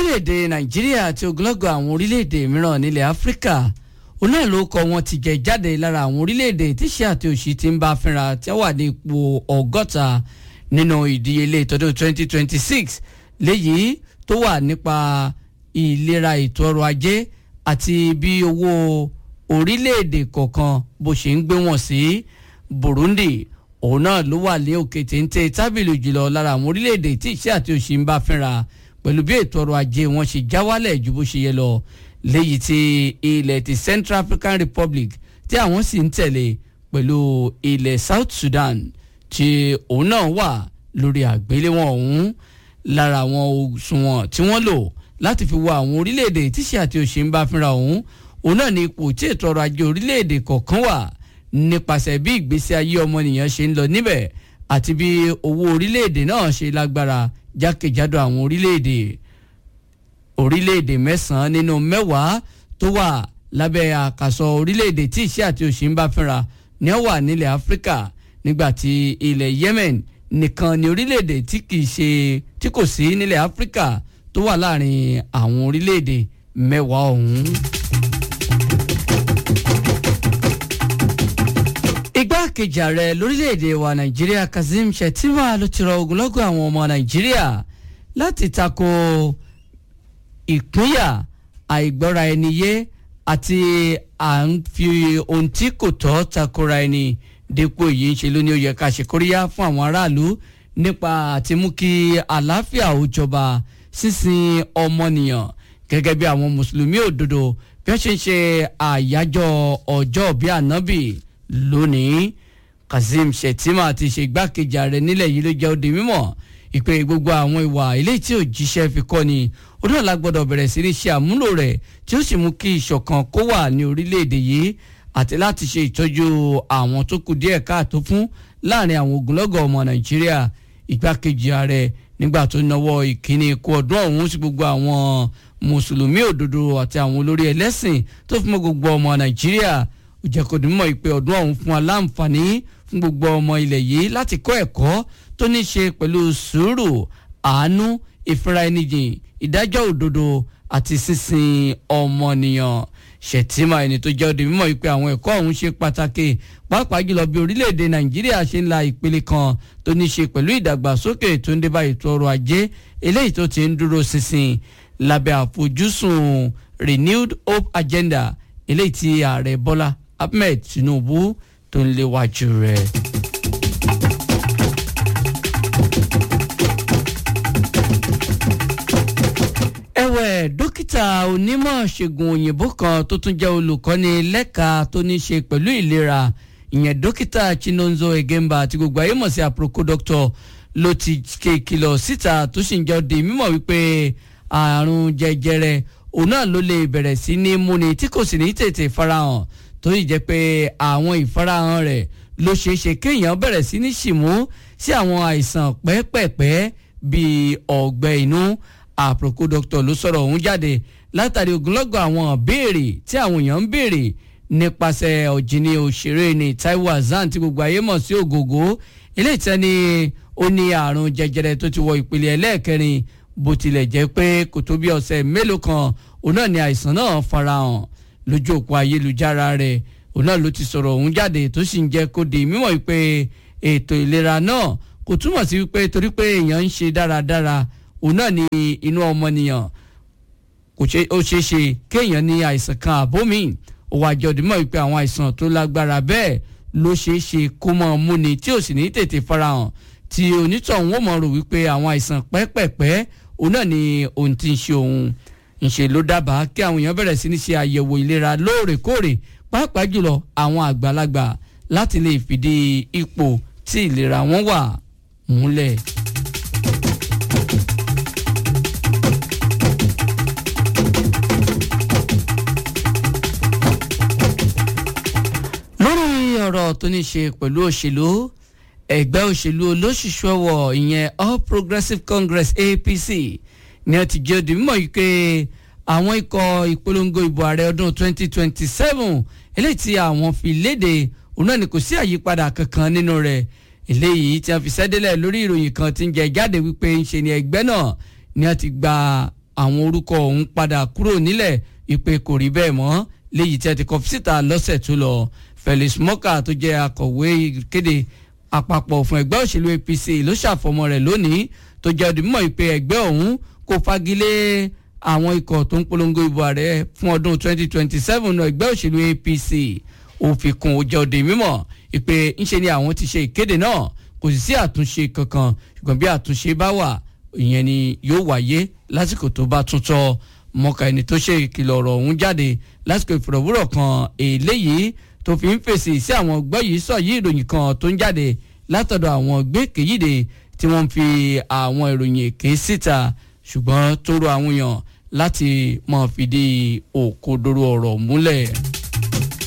orílẹ̀-èdè nàìjíríà àti ogunlọ́gọ̀ àwọn orílẹ̀-èdè mìíràn nílẹ̀ áfíríkà òun náà ló kọ wọn ti jẹ jáde lára àwọn orílẹ̀-èdè tíṣẹ́ àti òṣì ti ń bá fínra tí wọ́n wà ní ipò ọgọ́ta nínú ìdíyelé ìtọ́dún 2026 léyìí tó wà nípa ìlera ètò ọrọ̀ ajé àti bí owó orílẹ̀-èdè kọ̀ọ̀kan bó ṣe ń gbé wọn sí Burundi òun náà ló wà ní òkè téńté tábìlì jùlọ lára àwọn orílẹ̀-èdè tí ìṣẹ́ àti òṣì ń bá fínra pẹ̀lú bí ètò ọrọ̀ ajé wọn ṣe já wálẹ̀ ju bó ṣe yẹ lọ léyìí tí ilẹ̀ ti Central African Republic tí àwọn sì ń tẹ̀lé pẹ̀lú ilẹ̀ South Sudan tí òun náà wà lórí àgbéléwọ̀n ọ̀hún lára àwọn òṣùwọ̀n tí wọ́n lò láti fi wo àwọn orílẹ̀-èdè tíṣẹ́ àti òṣì ń bá fínra ọ̀hún òun náà ní ipò tí ètò ọrọ̀ ajé orílẹ̀-èdè kọ̀ọ̀kan wà nípasẹ̀ bí ìgbésí ayé ọmọnìyàn ṣe ń lọ níbẹ̀ àti bí owó orílẹ̀-èdè náà ṣe lágbára jákèjádò àwọn orílẹ̀-èdè orílẹ̀-èdè mẹ́sàn-án nínú mẹ́wàá tó wà lábẹ́ àkàsọ orílẹ̀-èdè tí ìṣẹ́ àti òṣì ń bá fínra ní ó wà nílẹ̀ Áfíríkà nígbà tí ilẹ̀ Yemen nìkan ni orílẹ̀-èdè tí kì í ṣe tí kò sí nílẹ̀ Áfíríkà tó wà láàrin àwọn orílẹ̀-èdè mẹ́wàá ọ̀hún. igbákejì ààrẹ lórílẹ̀‐èdè wa nàìjíríà kazeem shettima ló ti rọ ogunlọ́gọ̀ àwọn ọmọ nàìjíríà láti tako ìpínyà àìgbọ́ra ẹni yé àti à ń fi ohun tí kò tọ́ takora ẹni dípò èyí ń ṣe ló ní ó yẹ ká ṣe kóríyá fún àwọn aráàlú nípa àti mú kí àlàáfíà ó jọba sísìn ọmọnìyàn gẹ́gẹ́ bí àwọn mùsùlùmí òdodo bí wọ́n ṣe ń ṣe àyájọ́ ọjọ́ bíi ànábì lónìí kazeem shettima ti ṣe igbákejì ààrẹ nílẹ̀ yìí ló jẹ́ ó di mímọ̀ ìpè gbogbo àwọn ìwà ilé tí òjíṣẹ́ fi kọ́ ni ó náà la gbọ́dọ̀ bẹ̀rẹ̀ sí ní ṣe àmúlò rẹ̀ tí ó sì mú kí ìṣọ̀kan kó wà ní orílẹ̀-èdè yìí àti láti ṣe ìtọ́jú àwọn tó kù díẹ̀ káàtó fún láàrin àwọn ogunlọ́gọ̀ ọmọ nàìjíríà igbákejì ààrẹ nígbà tó náwó ìkíni ikú ọdún ọ̀hún sí gbogbo àwọn mùsùlùmí òdodo àti àwọn olórí ẹlẹ́sìn tó fún mọ́ gbogbo ọmọ nàìjíríà ìjẹ́kọ̀dún mọ̀ ìpè ọdún ọ̀hún fún aláǹfààní fún gbogbo ọmọ ilẹ̀ yìí láti kọ́ ẹ̀kọ́ tó ní ṣe pẹ̀lú sùúrù àánú ìfira ẹnìjìn ìdájọ́ òdodo àti sísìn ọmọnìyàn ṣètìmá ẹni tó jẹ́ òde mímọ̀ ìpè àwọn ẹ̀kọ́ ọ̀hún ṣe pàtàkì pàápàá jùlọ bí orílẹ̀-èdè nàìjíríà ṣe ń la ìpele kan tó ní ṣe pẹ̀lú ìdàgbàsókè tó ń débá ètò ọrọ̀ ajé eléyìí tó ti ń dúró ṣinṣin lábẹ́ àfojúsùn renewed hope agenda eléyìí tí ààrẹ bọ́lá ahmed tinubu tó ń léwájú rẹ̀. ẹ̀wẹ̀ dókítà onímọ̀ ṣègùn òyìnbó kan tó tún jẹ́ olùkọ́ni lẹ́ka tó ní ṣe pẹ̀lú ìlera ìyẹn dókítà chinonzo egemba àti gbogbo ayé mọ̀ sí àpòròkó dókítà ló ti ké ìkìlọ̀ síta tó sì ń jẹ́ di mímọ̀ wípé àrùn jẹjẹrẹ òun náà ló lè bẹ̀rẹ̀ sí ní múni tí kò sì ní tètè farahàn tó yìí jẹ́ pé àwọn ìfarahàn rẹ̀ ló ṣeé ṣe kéèyàn bẹ̀rẹ̀ sí ní ṣìmú sí àwọn àìsàn pẹ́ẹ́pẹ́ẹ́pẹ́ bíi ọ̀gbẹ́ inú àpòkò dókítà ló sọ̀rọ̀ ọ̀hún jáde látàrí ogunlọ́gọ̀ àwọn béèrè tí àwọn èèyàn ń béèrè nípasẹ̀ ọ̀jìnì òṣèré ní Taiwo Hassan tí gbogbo ayé mọ̀ sí ògògó eléyìí tẹ́ ni ó ní àrùn jẹjẹrẹ tó ti wọ ìpele ẹlẹ́ẹ̀kẹrin bó tilẹ̀ jẹ́ pé kò tó bí ọ̀sẹ̀ mélòó kan òun náà ni àìsàn náà farahàn lójú òpó ayélujára rẹ̀ òun náà ló ti sọ̀rọ̀ ọ̀hún jáde tó sì ń jẹ́ kó di mímọ̀ wípé ètò ìlera náà kò túmọ̀ sí wípé torí pé èèyàn ń ṣe dáradára òun náà ni inú ọmọnìyàn kò ṣe ó ṣeé ṣe kéèyàn ní àìsàn kan àbómi òwò àjọdìmọ̀ wípé àwọn àìsàn tó lágbára bẹ́ẹ̀ ló ṣeé ṣe kó mọ́ múni tí ò sì ní tètè farahàn tí onítọ̀hún ó mọ̀ rò wípé àwọn àìsàn pẹ́pẹ̀pẹ́ òun náà ni ohun tí ń ṣe òun ńṣe ló dábàá kí àwọn èèyàn bẹ̀rẹ̀ sí ní ṣe àyẹ̀wò ìlera lóòrèkóòrè pàápàá jùlọ àwọn àgbàlagbà láti lè fìdí ipò tí ìlera wọn wà múlẹ̀. lórí ọ̀rọ̀ tó ní ṣe pẹ̀lú òṣèlú ẹgbẹ́ òṣèlú olóṣìṣú ọwọ́ ìyẹn All Progressives Congress APC ni wọ́n ti jẹ́ òdì mímọ́ yìí pé àwọn ikọ̀ ìpolongo ìbò ààrẹ ọdún 2027 eléyìí tí àwọn fi léde òun náà ni kò sí àyípadà kankan nínú rẹ̀ eléyìí tí wọ́n fi sẹ́délẹ̀ lórí ìròyìn kan tí ń jẹ jáde wípé ń ṣe ni ẹgbẹ́ náà ni wọ́n ti gba àwọn orúkọ ọ̀hún padà kúrò nílẹ̀ ìpè kò rí bẹ́ẹ̀ mọ́ léyìí tí a ti kọ síta lọ́sẹ̀ tó lọ Felix Morka tó jẹ́ akọ̀wé ìkéde àpapọ̀ fún ẹgbẹ́ òṣèlú APC ló ṣàfọmọ rẹ̀ lónìí tó jẹ́ òdìmọ̀ ìpè ẹgbẹ́ ọ̀hún kò fagilé àwọn ikọ̀ tó ń polongo ìbò ààrẹ fún ọdún 2027 náà ẹgbẹ́ òṣèlú APC òfin kún ó jẹ́ òde mímọ̀ ìpè ńṣe ni àwọn ti ṣe ìkéde náà kò sì sí àtúnṣe kankan ṣùgbọ́n bí àtúnṣe bá wà ìyẹn ni yóò wáyé lásìkò tó bá tún tọ́ mọ̀ọ́ká ẹni tó ṣe ìkìlọ̀ ọ̀rọ̀ ọ̀hún jáde lásìkò ìfọ̀rọ̀wúrọ̀ kan eléyìí tó fi ń fèsì sí àwọn ọgbẹ́ yìí sọ yí ìròyìn kan tó ń jáde látọ̀dọ̀ àwọn gbẹ́kẹ̀yìde tí wọ́n ń fi àwọn ìròyìn èké síta ṣùgbọ́n tó rọ àwọn èèyàn láti máa fìdí òkodoro ọ̀rọ̀ múlẹ̀.